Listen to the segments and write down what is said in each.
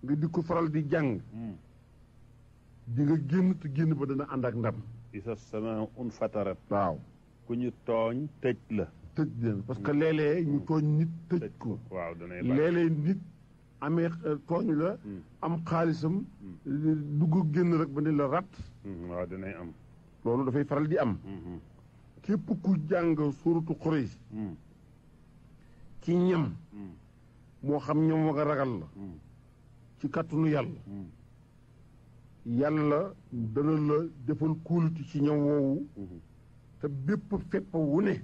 nga di ko faral di jàng di nga génn te génn ba dana ànd ak ndam isa sama un fatarat waaw ku ñu tooñ tëj la tëj leen parce que léeg-léeg ñu tooñ nit tëj ko waaw danay baax léeg-léeg nit amee euh, tooñ la am xaalisam dugg génn rek ba ne la rat waaw danay am loolu dafay faral di am képp ku jàng suuratu Quraysh ci ñam moo xam ñam wa nga ragal la ci kàttanu yàlla yàlla dana la defal kóoluti ci ñam woowu te bépp fepp wu ne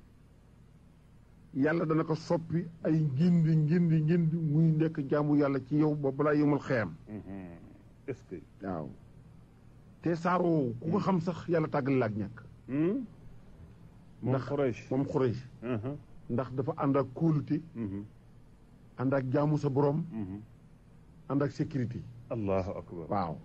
yàlla dana ko soppi ay ngindi ngindi ngindi muy nekk jaamu yàlla ci yow ba balaa yëmal xeyam est-ce que waaw te saar woowu ku ko xam sax yàlla tàggal la ak ñàkk moom ndax Quraysh moom Quraysh ndax dafa ànd ak kóolute ànd ak jaamu sa borom ànd ak sécurité allahu akbar waaw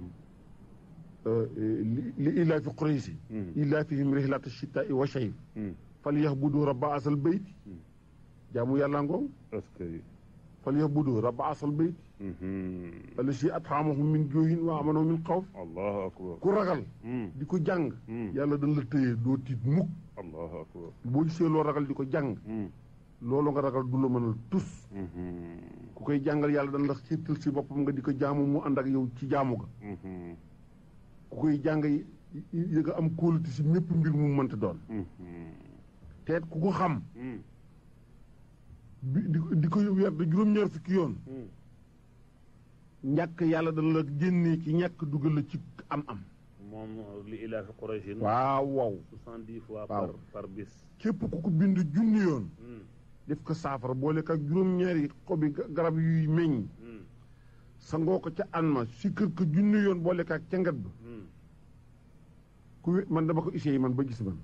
li li illaa fi Quraysh illaa fihim rihlata shitaa'i wa shayb falyabudu rabba asal bayt jaamu yàlla ngoom est-ce que falyabudu rabba asal bayt allasi at'amahum min juu'in wa amanahum min xawf allahu akbar ku ragal di ko jàng yàlla dañ la tëye doo tiit mukk allahu akbar boo gisee loo ragal di ko jàng loolu nga ragal du la mënal tus ku koy jàngal yàlla dañ la xiirtal si boppam nga di ko jaamu mu ànd ak yow ci jaamu ga ku koy jàng yi yi nga am kóolute si mépp mbir mu mënta doon teet ku ko xam bi di di ko weer da juróom-ñaar fukki yoon ñàkk yàlla dana la génnee ci ñàkk dugal la ci am-am moom li ilaa fi Quraysh waaw waaw soixante-dix fois Waaw. par par bis képp ku ko bind junni yoon def ko saafara boole ak juróom-ñaari xobi ga- garab yuy meññ sangoo ko ca an ma si kër ko junni yoon boole ak cangat ba ku wé- man dama ko essayé man ba gis man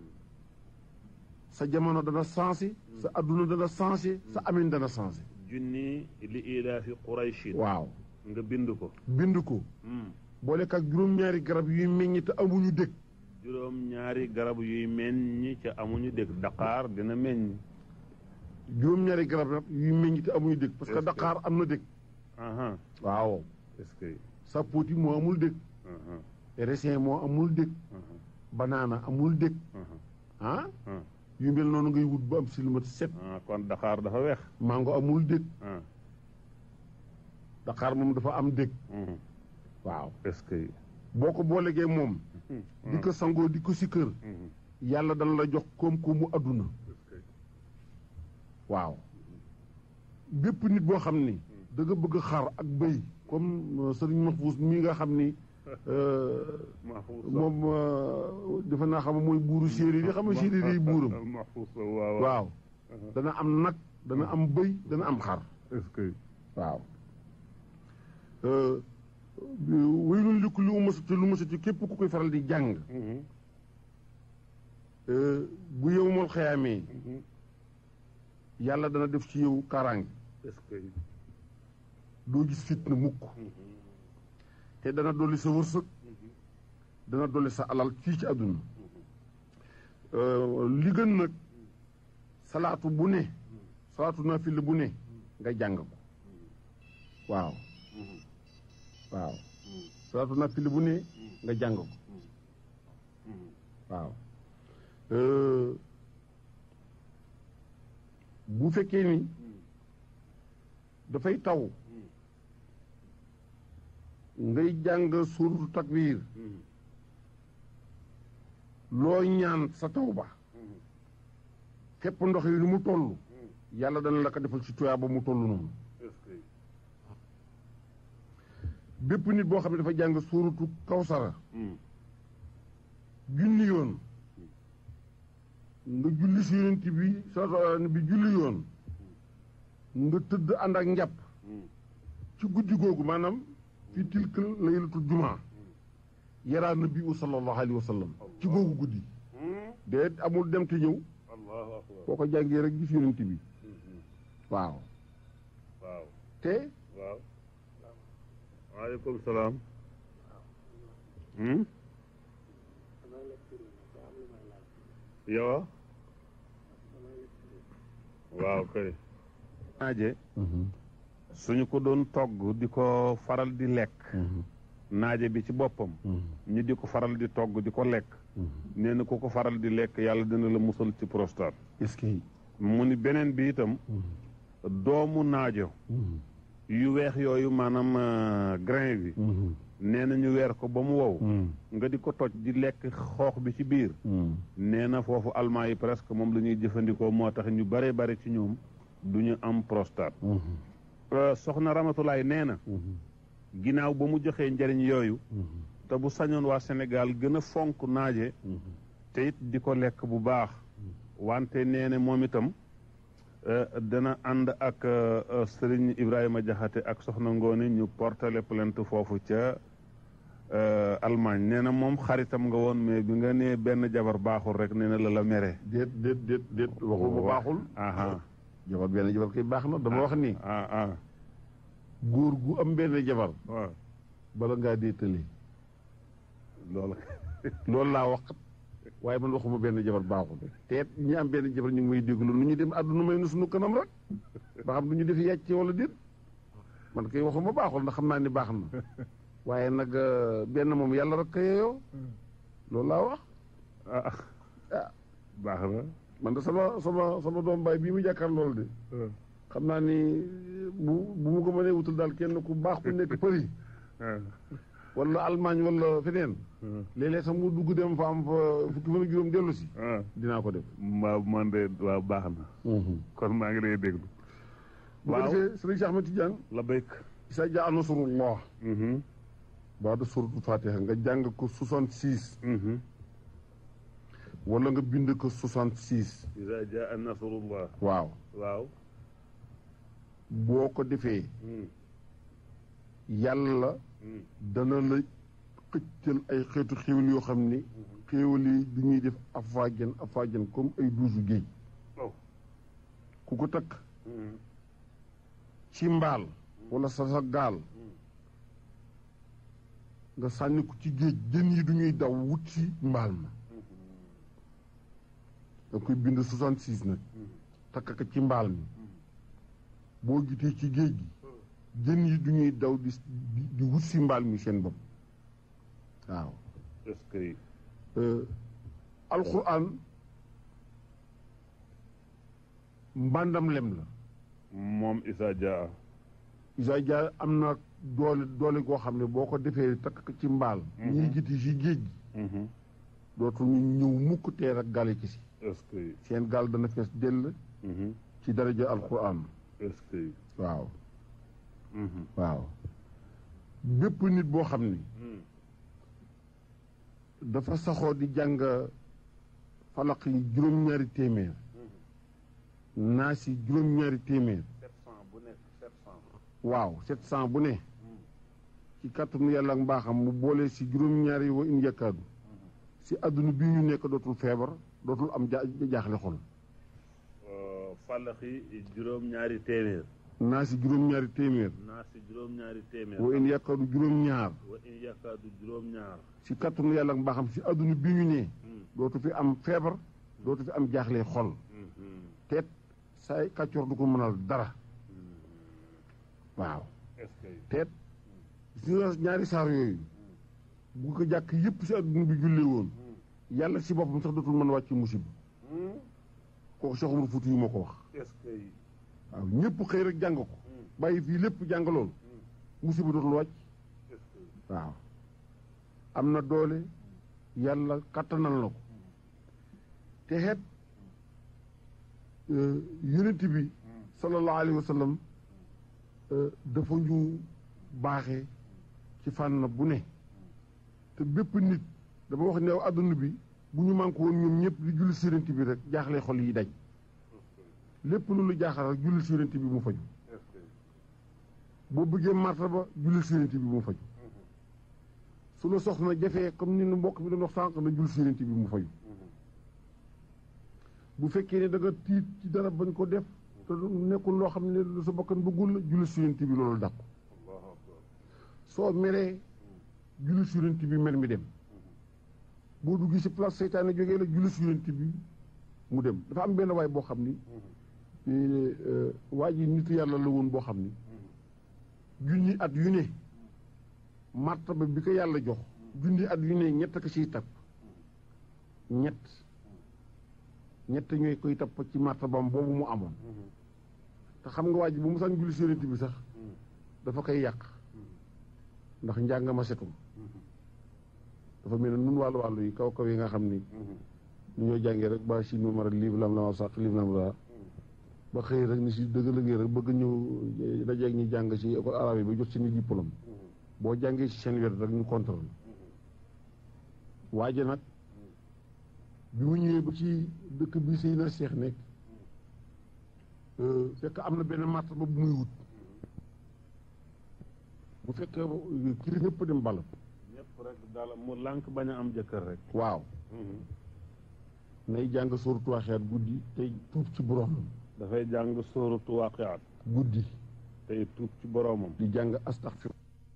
sa jamono dana sensé sa adduna dana sensé sa amin dana sensé junni li ilaa fi Quraysh waaw nga bind ko bind ko boole ak juróom-ñaari garab yuy meññ te amuñu dëkk juróom ñaari garab yuy meññ ca amuñu dëkk Dakar dina meññ juróom-ñaari garab nag yuy meññ te amuñu dëkk parce que Est-ce que- Dakar am na dëkk aha waaw est-ce que sapoti moo amul dëkk aha raisin moo amul dëkk banaana amul dëkk ah ah yu mel noonu ngay wut ba am si lu mat set ah kon Dakar dafa weex mango amul dëkk ah Dakar moom dafa am dëkk mhm. waaw est-ce que boo ko boolegee moom di ko sangoo di ko si kër yàlla dana la jox koom-koomu adduna waaw bépp nit boo xam ni da nga bëgg xar ak bëy comme euh, sëriñ Mahfouz mii nga xam ni euh, Mahfouz moom euh, defe naa xam mooy buuru séeréer yi xam nga séeréer yi buuram Mahfouz waaw waaw dana am nag dana am bëy dana am xar est-ce que waaw waylun li kulli umazatin lumazatin képp ku koy faral di jàng euh, bu yowmal xayaamee yàlla dana def ci yow kaaraange est-ce que doo gis fitna mukk te dana dolli sa wërsëg dana dolli sa alal fii ci àdduna Euh, li gën nag salaatu bu ne salaatu naafila bu ne nga jàng ko waaw waaw salaatu naafila bu ne nga jàng ko waaw Euh, bu fekkee ni dafay taw ngay jàng suuratu takbiir loo ñaan sa taw ba képp ndox yi ni mu toll yàlla dana la ko defal ci tuyaa ba mu toll noonu est-ce que bépp nit boo xam ne dafa jàng suuratu kawsara junni yoon nga julli si yonent bi sa bi julli yoon nga tëdd ànd ak njàpp ci guddi googu maanaam fi tilkal laylatul jumaa yaraa nabi u sallallahu alayhi wa sallam ci googu guddi déet amul dem te ñëw allahu akbar boo ko jàngee rek gis yonent bi waaw waaw te waaw waaleykum salaam hmm yow waaw kay aaje suñu ko doon togg di ko faral di lekk naaje bi ci boppam ñu di ko faral di togg di ko lekk nee na ku ko faral di lekk yàlla dina la musal ci prostate est-ce que mu ni beneen bi itam doomu naajo yu weex yooyu maanaam euh, grain bi nee na ñu weer ko ba mu wow nga di ko toj di lekk xoox bi ci biir nee na foofu almaa yi presque moom la ñuy jëfandikoo moo tax ñu bare bare ci ñoom du ñu am prostate Euh, soxna Ramatulaay nee na ginnaaw ba mu joxee njëriñ yooyu te bu sañoon waa Sénégal gën a fonk naaje te it di ko lekk bu baax wante nee na moom itam euh, dana ànd ak euh, euh, Serigne Ibrahima Jaxate ak soxna Ngoone ñu portale plainte foofu ca euh, Allemagne nee na moom xaritam nga woon mais bi nga nee benn jabar baaxul rek nee na la la mere déet déet déet déet waxul ba baaxul aha jabar benn jabar kay baax na dama wax ni ah ah góor gu am benn jabar waaw bala ngaa dee tëlee loolu loolu laa wax waaye man waxuma benn jabar baaxul te it ñi am benn jabar ñu ngi may déglu nu ñu dem àdduna may nu suñu kanam rek ba xam du ñu def yàcc wala déet man kay waxuma baaxul ndax xam naa ni baax na waaye nag euh, benn moom yàlla rek ka yeeyoo loolu laa wax ah ah baax na man de sama sama sama doom baay bii mu jàkkaar loolu de xam naa ni bu bu mu ko mënee wutal daal kenn ku baax ku nekk Paris wala Allemagne wala feneen léeg-léeg sax mu dugg dem fa am fa fukki fan ak juróom dellu si ah dinaa ko def waaw man de waaw baax na kon maa ngi lay déglu bu ko waaw defee sëriñ Cheikh Ahmed Tidiane la béyk isa jaa nasrullah baa da suratul fatiha nga jàng ko 66 wala nga bind ko 66 iza jaa nasrullah waaw waaw boo ko defee yàlla dana la xëccal ay xeetu xéwal yoo xam ni xéwal yi du ñuy def afaajan afaajan comme ay duusu géej oh ku ko takk ci mbaal wala sa sa gaal nga sànni ko ci géej jën yi du ñuy daw wut ci mbaal ma da koy bind 66 nag takk ko ci mbaal mi boo gitee ci géej gi jën yi du ñuy daw di di di wut si mbaal mi seen bopp waaw est-ce que Euh, alxuraan mbàndam lem la moom iza jaa isa dia am na doole doole goo xam ne boo ko defee takk ko ci mbaal ñiy giti si géej gi dootu ñu ñëw mukk teer ak gaal ci si est-ce que seen gaal dana fees dell ci daraja alxuraan est-ce que waaw waaw bépp nit boo xam ni dafa saxoo di jàng falaq yi juróom-ñaari téeméer naa si juróom-ñaari téeméer sept cent bu nekk sept cent waaw sept cent bu ne ci kàttanu yàlla ak mbaaxam mu boole si juróom-ñaari wa in yakkaadu si àdduna bii ñu nekk dootul feebar dootul am ja jaaxle xol fàllaxi juróom-ñaari téeméer naa si juróom-ñaari téeméer naa si juróom-ñaari téeméer wa in yakkaadu juróom-ñaar wa in yakaadu juróom-ñaar si kàttanu yàlla ak mbaaxam si àdduna bii ñu ne dootu fi am feebar dootu fi am jaaxle xol teet saay kàccoor du ko mënal dara waaw est-ce que teet gis nga ñaari saar yooyu bu ko jàkk yëpp si àdduna bi jullee woon yàlla si boppam sax dootul mën a wàcc musiba kooku Cheikh Oumar Fouti yu moo ko wax est-ce que waaw ñëpp xëy rek jàng ko bàyyi fii lépp jàng lool musiba dootul wàcc est-ce que waaw am na doole yàlla kattanal na ko te xeet yonent bi sallallahu alayhi wa sallam dafa ñu baaxee ci fànn bu ne te bépp nit dama wax ne àdduna bi bu ñu manqué woon ñoom ñëpp di julli si yonent bi rek jaaxle xol yi dañ lépp lu lu jaaxal rek julli si yonent bi mu faju est-ce que boo bëggee martaba julli si yonent bi mu faju su la soxna jafee comme ni nu mbokk mi doon wax sànq na julli si yonent bi mu faju bu fekkee ne da nga tiit ci dara bañ ko def te nekkul loo xam ne lu sa bakkan bëggul la julli si yonent bi loolu dàqu allahu akbar soo meree julli si yonent bi mer mi dem boo duggee si place seytaane jógee la julli si yonent bi mu dem dafa am benn waay boo xam ni waa ji nitu yàlla la woon boo xam ni junni at yu ne martaba bi ko yàlla jox junni at yu ne ñett ko ciy tapp ñett ñett ñooy koy tapp ci martabam boobu mu amoon te xam nga waa ji bu mu sax julli si yonent bi sax dafa koy yàq ndax njàng ma setul dafa mel ne nun wàllu wàllu yi kaw kaw yi nga xam ni ñu ñoo jàngee rek ba si numéro liif lam la ma sax liif lam la ba xëy rek ni si dëgg lëggee rek bëgg ñëw dajeeg ñu jàng si école arabe yi ba jot seeni diplôme boo jàngee si seen wet rek ñu contrôle waaje nag bi mu ñëwee ba ci dëkk bi sëy na seex nekk fekk am na benn martaba bu muy wut bu fekkee kiri ñëpp dem bala ñëpp rek daal mu lànk bañ a am jëkkër rek waaw nay jàng sóoratu Waaqiat guddi tey tuub ci boroomam dafay jàng sóoratu Waaqiat guddi tey tuub ci boroomam di jàng astaxfir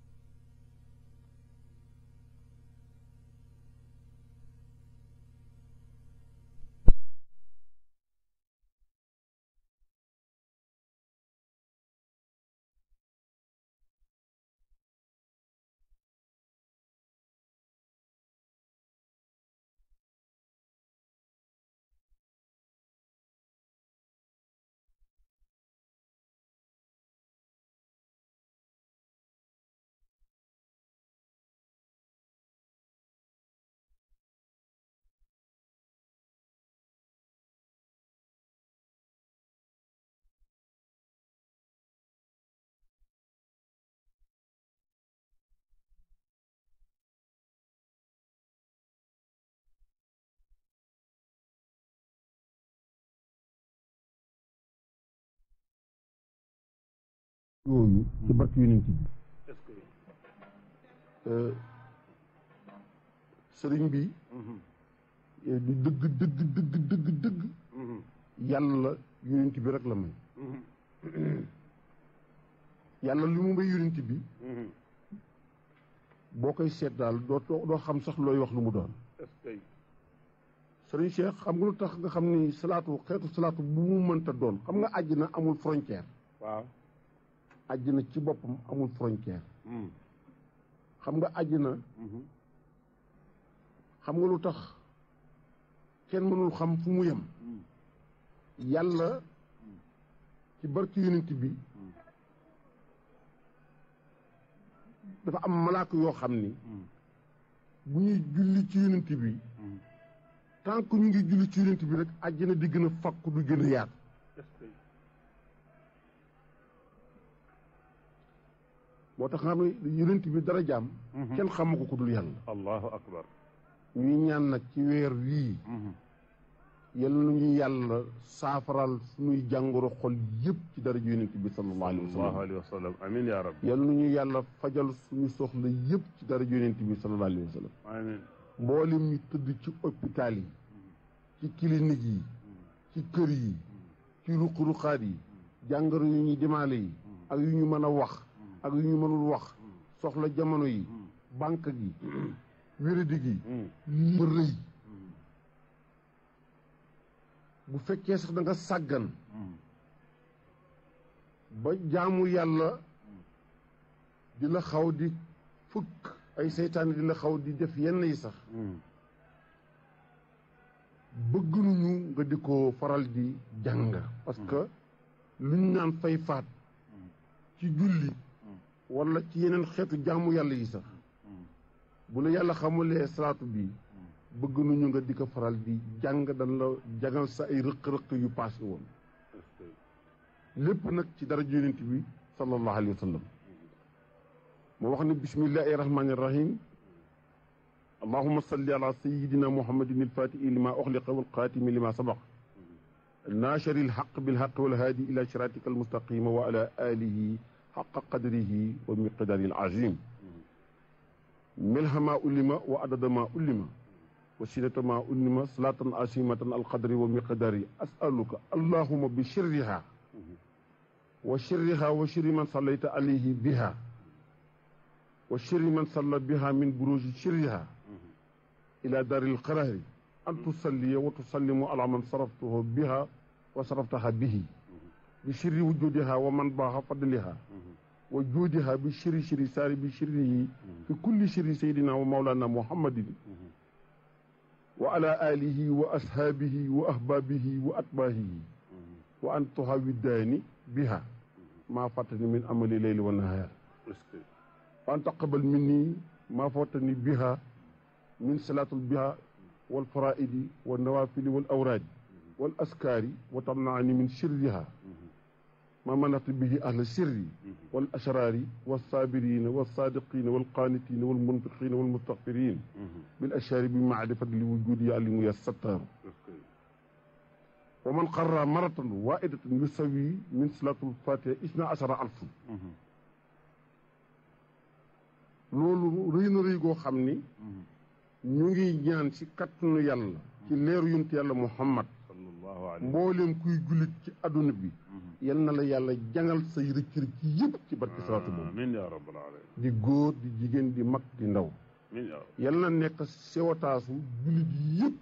yooyu ci barke yonent bi sëriñ bi di dëgg dëgg dëgg dëgg dëgg yàlla yonent bi rek la may yàlla li mu may yonent bi boo koy seet daal doo doo xam sax looy wax lu mu doon sëriñ Cheikh xam nga lu tax nga xam ni salaatu xeetu salaatu bu mu mënta doon xam nga àjjana amul frontière waaw àjjana ci boppam amul frontière xam nga àjjana xam nga lu tax kenn mënul xam fu mu yem yàlla ci barki yonent bi dafa am malaaka yoo xam ni bu ñuy julli ci yonent bi tant que ñu ngi julli ci yonent bi rek àjjana di gën a fakku du gën a yaatu moo tax nga xam ne yonent bi dara jaam kenn xamu ko ku dul yàlla allahu akbar ñuy ñaan nag ci weer wii yal na ñu yàlla saafaral suñuy jàngoro xol yëpp ci dara ji yonent bi sallallahu alayhi wa sallallahu sallam alayhi wa sallam amin ya rabbi yal na ñu yàlla fajal suñu soxla yëpp ci dara ji yonent bi sallallahu alayhi wa sallam amin mboolem ñu tëdd ci hôpital yi ci clinique yi ci kër yi ci ruq-ruqaat yi jàngoro yu ñuy dimaale yi ak yu ñu mën a wax ak yu ñu mënul wax soxla jamono yi banque gi wéradi gi lii rëy bu fekkee sax da nga sàggan ba jaamu yàlla di la xaw di fukk ay seytaane di la xaw di def yenn yi sax bëgg nañu nga di ko faral di jàng parce que lu ñu naan fay faat ci julli wala ci yeneen xeetu jaamu yàlla yi sax bu la yàlla xamulee salaatu bi bëgg nañu nga di ko faral di jàng dañ la jagal sa ay rëq-rëq yu paase woon lépp nag ci dara yonent bi sallallahu alayhi wa sallam moo wax ne bismillahi rahmani rahim allahuma salli ala sayidina muhammadin alfatihi lima uxliqa walxaatimi lima sabaq naashari alxaq bilxaq walhaadi ila siratika almustaqima wa ala alihi xaqa qadrihi wa miqdaari alazim milha ma ulima wa adada ma ulima wa sinata ma ulima salatan asimatan alqadri wa miqdaari asaluka allahuma bi shirriha wa shirriha wa shirri man sallayta alayhi biha wa shirri man salla biha min buruji shirriha ila daari alqaraari an tusalliya wa tusallimu ala man saraftahu biha wa saraftaha bihi bi shirri wujudiha wa man baaxa fadliha wa juudiha bi shiri shiri saari bi shirihi fi kulli shiri saydina wa mawlana muhammadin wa ala alihi wa ashaabihi wa ahbaabihi wa atbaahihi wa an tuhawiddaani biha maa fattani min amali leyli wa nahaar wa an taqabal minni maa fattani biha min salaatul biha wal faraidi wa nawafili wal awraadi wal askaari wa tamnaani min sirriha ma manatu bihi ahla sirri wal ashraari wal saabiriina wal saadiqiina wal qaanitiina wal munfiqiina wal mustaxfiriin bil ashaari bi maarifati li wujudi alimu ya sattaaru wa man qarra maratan waidatan yusawi min salaatul fatiha isna ashara alfun loolu rëy na rëy goo xam ni ñu ngi ñaan ci kattanu yàlla ci leeru yunt yàlla muhammad mbooleem kuy jullit ci adduna bi yal na la yàlla jangal say rëcc rëcc yëpp ci barke salaatu boobu amiin yaa rabbal aalamiin di góor di jigéen di mag di ndaw yal na nekk sewataasu jullit yëpp